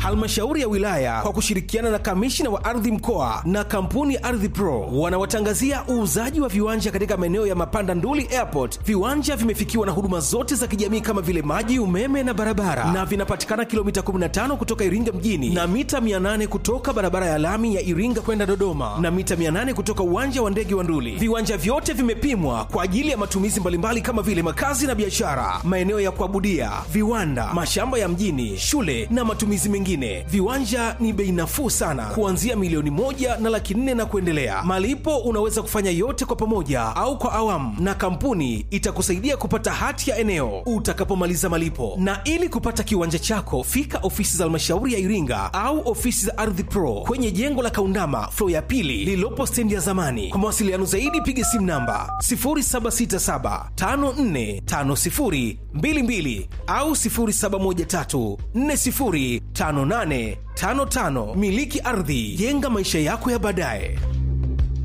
halmashauri ya wilaya kwa kushirikiana na kamishina wa ardhi mkoa na kampuni ya Ardhi Pro wanawatangazia uuzaji wa viwanja katika maeneo ya Mapanda Nduli Airport. Viwanja vimefikiwa na huduma zote za kijamii kama vile maji, umeme na barabara, na vinapatikana kilomita 15 kutoka Iringa mjini na mita 800 kutoka barabara ya lami ya Iringa kwenda Dodoma na mita 800 kutoka uwanja wa ndege wa Nduli. Viwanja vyote vimepimwa kwa ajili ya matumizi mbalimbali kama vile makazi na biashara, maeneo ya kuabudia, viwanda, mashamba ya mjini, shule na matumizi mengine. Viwanja ni bei nafuu sana, kuanzia milioni moja na laki nne na kuendelea. Malipo unaweza kufanya yote kwa pamoja au kwa awamu, na kampuni itakusaidia kupata hati ya eneo utakapomaliza malipo. Na ili kupata kiwanja chako, fika ofisi za halmashauri ya Iringa au ofisi za Ardhi Pro kwenye jengo la Kaundama flo ya pili lililopo stendi ya zamani. Kwa mawasiliano zaidi, piga simu namba 0767545022 au 0713405855. Miliki ardhi, jenga maisha yako ya baadaye.